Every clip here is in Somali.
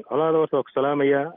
colaada horta waa ku salaamaya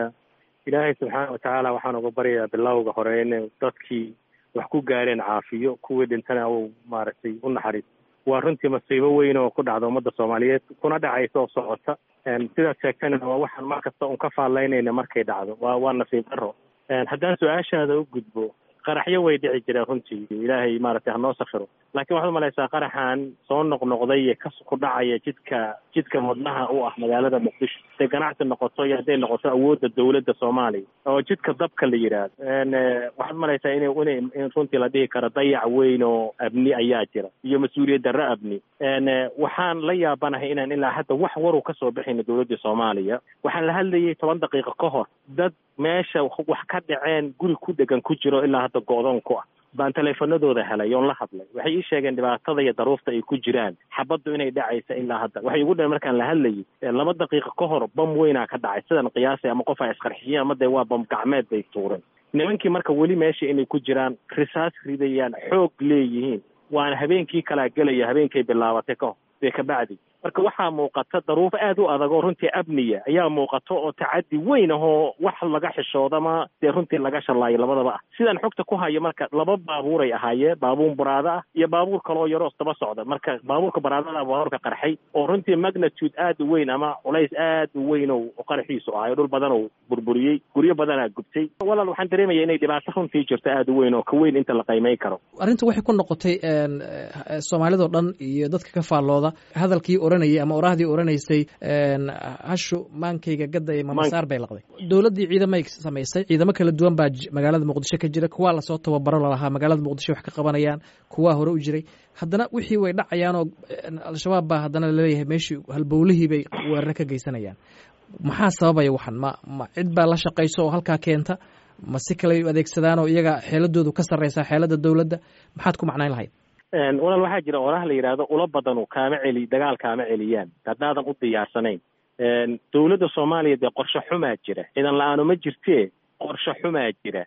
ilaahay subxaana watacaala waxaan uga baryayaa bilowga hore in dadkii wax ku gaareen caafiyo kuwii dhintana uu maaragtay u naxariis waa runtii masiibo weyn oo ku dhacda ummadda soomaaliyeed kuna dhacaysa oo socota sidaad sheegtana waa waxaan mar kasta un ka faallaynayna markay dhacdo waa waa nasiib daro haddaan su-aashaada u gudbo qaraxyo way dhici jireen runtii ilaahay maaragtay hanoo safiro laakiin waxaad umalaysaa qaraxan soo noqnoqday ee ka ku dhacaya jidka jidka wadnaha u ah magaalada muqdisho hadday ganacsi noqoto iyo hadday noqoto awoodda dawladda soomaaliya oo jidka dabka la yidhaahdo waxaad umalaysaa in in in runtii la dhihi karo dayac weyn oo abni ayaa jira iyo mas-uuliyad darro abni waxaan la yaabanahay inaan ilaa hadda wax waru kasoo bixayno dawladda soomaaliya waxaan la hadlayay toban daqiiqo ka hor dad meesha wax ka dhaceen guri ku dhegan ku jiro ilaa hadda go-doon ku ah baan teleefanadooda helay oon la hadlay waxay ii sheegeen dhibaatada iyo daruufta ay ku jiraan xabaddu inay dhacaysa ilaa hadda waxay igu dhaheen markaan la hadlayay laba daqiiqo ka hor bam weynaa ka dhacay sidan qiyaasay ama qof ay isqarxiyeen ama dee waa bam gacmeed bay tuureen nimankii marka weli meesha inay ku jiraan risaas ridayaan xoog leeyihiin waana habeenkii kalaa gelaya habeenkay bilaabatay ka hor dee kabacdi marka waxaa muuqata daruufo aad u adag oo runtii abniya ayaa muuqato oo tacaddi weyn ahoo wax laga xishoodama dee runtii laga shalaayo labadaba ah sidaan xogta ku hayo marka laba baabuuray ahaayeen baabuur baraada ah iyo baabuur kaloo yaroos daba socda marka baabuurka baraadada baabuurka qarxay oo runtii magnitude aad u weyn ama culays aad u weyn oo qarxiisu ahay dhul badan oo burburiyey guryo badanaa gubtay walaal waxaan dareemaya inay dhibaato runtii jirto aad u weyn oo ka weyn inta la qiimeyn karo arrinta waxay ku noqotay soomaalidao dhan iyo dadka ka faallooda hadalkii oranayay ama orahdii oranaysay hashu maankayga gadda ee mamasaar bay laqday dowladdii ciidamay samaysay ciidamo kala duwan baa magaalada muqdisho ka jira kuwaa lasoo tababaro lalahaa magaalada muqdisho wax ka qabanayaan kuwaa hore u jiray haddana wixii way dhacayaan oo al-shabaab baa haddana laleeyahay meeshii halbowlihii bay weeraro ka geysanayaan maxaa sababaya waxan ma ma cid baa la shaqayso oo halkaa keenta ma si kale adeegsadaan oo iyaga xeeladoodu ka sarreysaa xeelada dowladda maxaad ku macnayn lahayd walaal waxaa jira oraha la yidhaahdo ula badanu kaama celi dagaal kaama celiyaan haddaadan u diyaarsanayn dowladda soomaaliya dee qorshe xumaa jira ciidan la-aano ma jirtee qorshe xumaa jira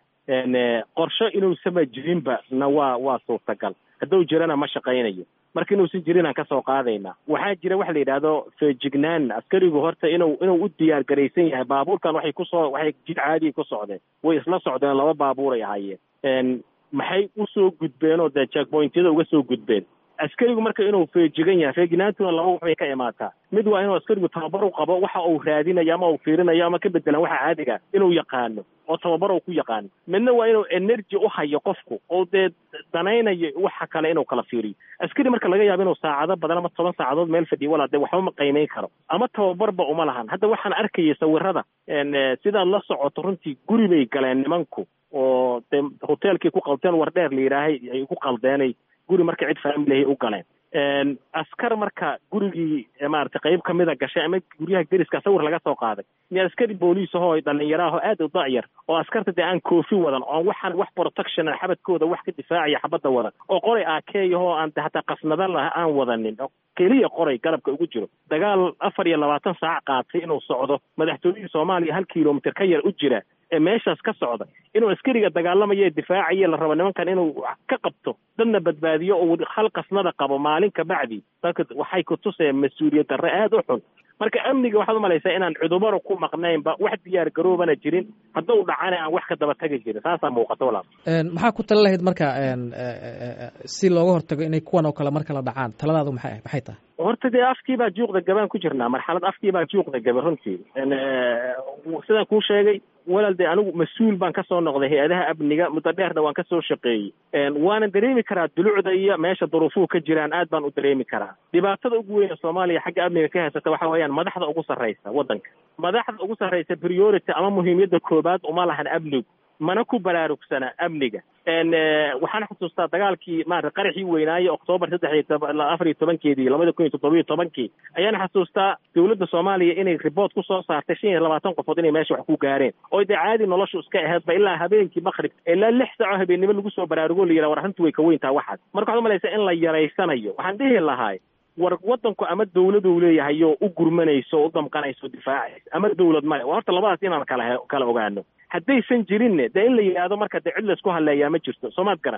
qorshe inuusama jirinba na waa waa suurtagal hadduu jirana ma shaqaynayo marka inuusan jirinaan kasoo qaadaynaa waxaa jira waxa la yidhaahdo feejignaan askarigu horta inuu inuu u diyaar garaysan yahay baabuurkan waxay kusoo waxay jid caadiya ku socdeen way isla socdeen laba baabuuray ahaayeen maxay usoo gudbeen oo dee jackpointyada uga soo gudbeen askarigu marka inuu feejigan yahay feejignaantuna laba waxbay ka imaataa mid waa inuu askarigu tababar u qabo waxa uu raadinayo ama uu fiirinayo ama ka bedelan waxa caadiga inuu yaqaano oo tababar uu ku yaqaano midna waa inuu energy u hayo qofku oo dee danaynayo waxa kale inuu kala fiiriyo askari marka laga yaabo inuu saacado badan ama toban saacadood meel fadhiyo walaa dee waxba ma qiimeyn karo ama tababarba uma lahan hadda waxaan arkayay sawirada sidaad la socoto runtii guri bay galeen nimanku oo dee hoteelkii ku hotel wardheer la yidhaahay ay ku qaldeenay guri marka cid faamilahay u galeen askar marka gurigii maarata qayb kamida gashay ama guryaha deriska sawir laga soo qaaday miya askari booliis ahoo dhalinyaraaho aad u dacyar oo askarta dee aan koofi wadan oon waxaan wax protection xabadkooda wax ka difaacaya xabadda wadan oo qoray akeeyahoo aan hataa qasnada lah aan wadanin keliya qoray garabka ugu jiro dagaal afar iyo labaatan saac qaatay inuu socdo madaxtooyihii soomaaliya hal kilomitr ka yar u jira ee meeshaas ka socda inuu askariga dagaalamayo ee difaacaya la rabo nimankan inuu ka qabto dadna badbaadiyo oo hal qasnada qabo maalin ka bacdi dadka waxay ku tuseen mas-uuliyad darre aada u xun marka amniga waxaad umalaysaa inaan cudubaro ku maqnaynba wax diyaar garoobana jirin hadduu dhacana aan wax ka daba tagi jirin saasaa muuqato walaal maxaa ku tala lahayd marka si looga hortago inay kuwan oo kale markala dhacaan taladaadu maxay maxay tahay horta dee afkii baa juuqda gabaan ku jirnaa marxalad afkii baa juuqda gaba runtii sidaan kuu sheegay walaal dee anigu mas-uul baan kasoo noqday hay-adaha amniga muddo dheerna waan kasoo shaqeeyey waanan dareemi karaa dulucda iyo meesha duruufuhu ka jiraan aad baan u dareemi karaa dhibaatada ugu weyn ee soomaaliya xagga amniga ka haysata waxa weeyaan madaxda ugu sarreysa waddanka madaxda ugu sarreysa priority ama muhiimiyadda koobaad uma lahan amnigu mana ku baraarugsana amniga waxaan xusuustaa dagaalkii maarata qaraxii weynaaye oktoobar saddex iyo afar iyo tobankeedii labada kun iyo toddobiyo tobankii ayaan xasuustaa dowladda soomaaliya inay riboort ku soo saartay shan iyo labaatan qofood inay meesha wax ku gaareen oo dee caadi noloshu iska aheedba ilaa habeenkii makrib ilaa lix saaco habeennimo lagu soo baraarugo la yidhaha war arrintu way ka weyntaa waxaas marka waxaad umalaysaa in la yaraysanayo waxaan dhihi lahay war waddanku ama dawladuu leeyahay oo u gurmanayso o u damqanayso o difaacaysa ama dawlad male waa horta labadaas inaan kala kala ogaano haddaysan jirinne dee in la yidhaahdo marka dee cid laysku hadleeyaa ma jirto soomaad garan